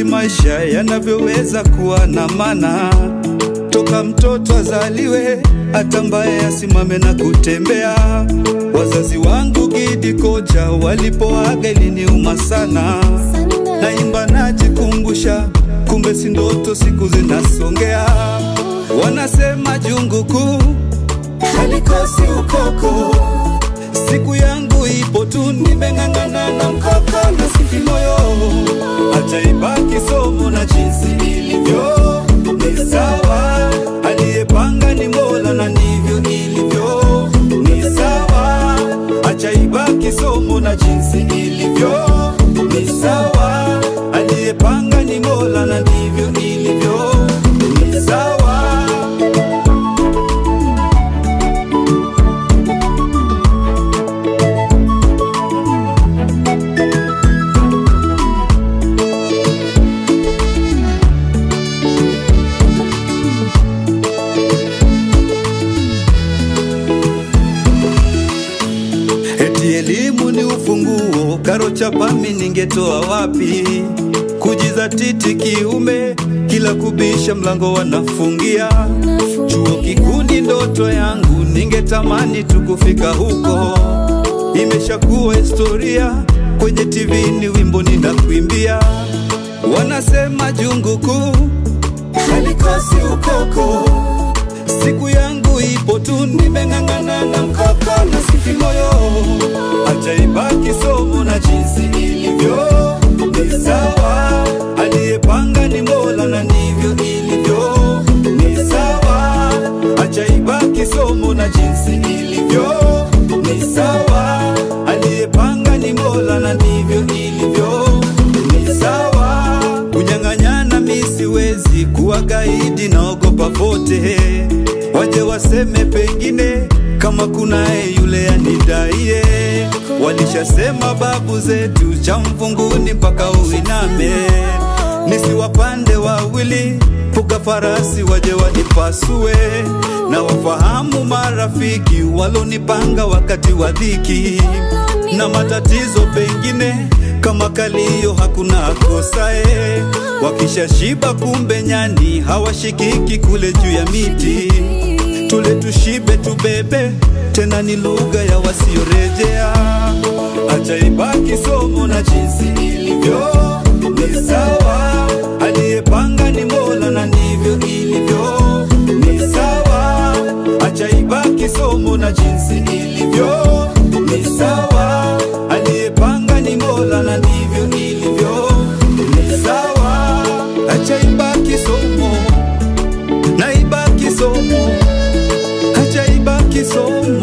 jinsi maisha yanavyoweza kuwa na maana toka mtoto azaliwe hata mbaye asimame na kutembea. Wazazi wangu Gidi Koja walipoaga iliniuma sana, naimba najikumbusha, kumbe si ndoto, siku zinasongea. Wanasema jungu kuu halikosi ukoko, siku yangu ipo tu, nimeng'ang'ana na mkaka na sifi moyo, acha ibaki somo na jinsi ilivyo ni sawa, aliyepanga ni Mola na ndivyo ilivyo, ni sawa, acha ibaki somo na jinsi ilivyo, ni sawa, aliyepanga ni Mola na ndivyo ilivyo, ni sawa. Eti elimu ni ufunguo, karo chapami ningetoa wapi? Kujizatiti kiume, kila kubisha mlango wanafungia. Chuo kikuu ni ndoto yangu, ningetamani tu kufika huko. Imeshakuwa historia, kwenye TV ni wimbo ninakuimbia. Wanasema jungu kuu halikosi ukoko siku yangu ipo tu, nimeng'ang'ana na mkaka na sifi moyo, acha ibaki somo na jinsi ilivyo, ni sawa, aliyepanga ni Mola na ndivyo ilivyo, ni sawa, acha ibaki somo na jinsi ilivyo, ni sawa, aliyepanga ni Mola na ndivyo ilivyo, ni sawa, kunyang'anyana mi siwezi kuwa gaidi, naogopa vote waje waseme pengine kama kunaye yule anidaiye. Walishasema babu zetu cha mvunguni mpaka uiname, nisiwapande wawili puka farasi waje wanipasue, na wafahamu marafiki walonipanga wakati wa dhiki na matatizo pengine kama kalio hakuna kosae, wakishashiba kumbe nyani hawashikiki kule juu ya miti. Tule tushibe tubebe, tena ni lugha ya wasiorejea. Acha ibaki somo na jinsi ilivyo, ni sawa, aliyepanga ni Mola na ndivyo ilivyo, ni sawa, acha ibaki somo na jinsi ilivyo, ni sawa, aliyepanga ni Mola na ndivyo ilivyo, ni sawa, acha ibaki somo na ibaki somo, acha ibaki somo